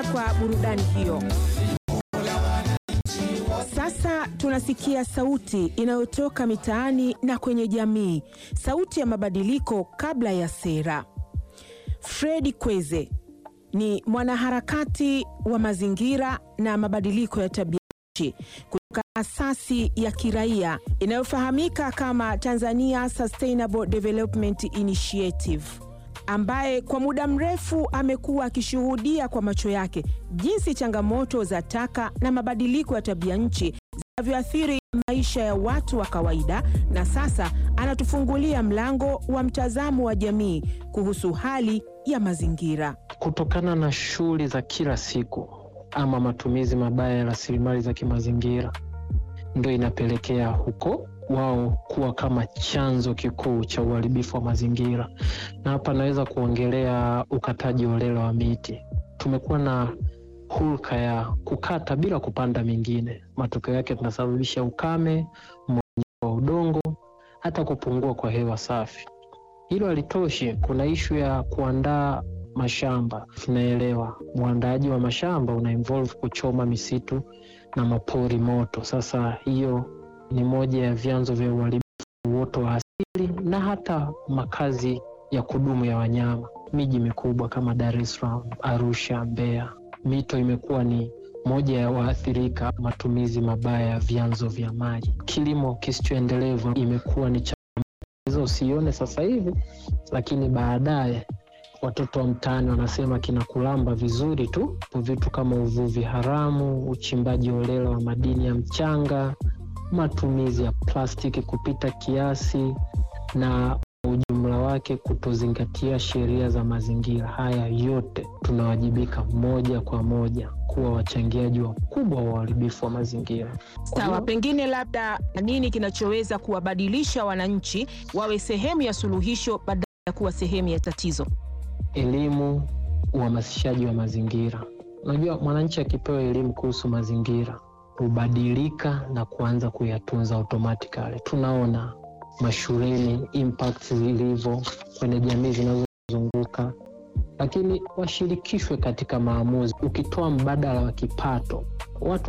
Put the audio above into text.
kwa burudani hiyo. Sasa tunasikia sauti inayotoka mitaani na kwenye jamii, sauti ya mabadiliko kabla ya sera. Fredi Kweze ni mwanaharakati wa mazingira na mabadiliko ya tabia nchi kutoka asasi ya kiraia inayofahamika kama Tanzania Sustainable Development Initiative, ambaye kwa muda mrefu amekuwa akishuhudia kwa macho yake jinsi changamoto za taka na mabadiliko ya tabia nchi zinavyoathiri maisha ya watu wa kawaida, na sasa anatufungulia mlango wa mtazamo wa jamii kuhusu hali ya mazingira. Kutokana na shughuli za kila siku ama matumizi mabaya ya rasilimali za kimazingira, ndio inapelekea huko wao kuwa kama chanzo kikuu cha uharibifu wa mazingira. Na hapa naweza kuongelea ukataji holela wa miti. Tumekuwa na hulka ya kukata bila kupanda mingine. Matokeo yake tunasababisha ukame, mmomonyoko wa udongo, hata kupungua kwa hewa safi. Hilo halitoshi, kuna ishu ya kuandaa mashamba. Tunaelewa uandaaji wa mashamba una involve kuchoma misitu na mapori moto. Sasa hiyo ni moja ya vyanzo vya uharibifu uoto wa asili na hata makazi ya kudumu ya wanyama. Miji mikubwa kama Dar es Salaam, Arusha, Mbeya, mito imekuwa ni moja ya waathirika matumizi mabaya ya vyanzo vya maji. Kilimo kisichoendelevu imekuwa ni changamoto, usione sasa hivi, lakini baadaye watoto wa mtaani wanasema kinakulamba vizuri tu. Vitu kama uvuvi haramu, uchimbaji holela wa madini ya mchanga, matumizi ya plastiki kupita kiasi, na ujumla wake kutozingatia sheria za mazingira. Haya yote tunawajibika moja kwa moja kuwa wachangiaji wakubwa wa uharibifu wa mazingira. Sawa, pengine labda nini kinachoweza kuwabadilisha wananchi wawe sehemu ya suluhisho badala ya kuwa sehemu ya tatizo? Elimu, uhamasishaji wa mazingira. Unajua, mwananchi akipewa elimu kuhusu mazingira hubadilika na kuanza kuyatunza automatically. Tunaona mashuleni impact zilivyo kwenye jamii zinazozunguka, lakini washirikishwe katika maamuzi. Ukitoa mbadala wa kipato, watu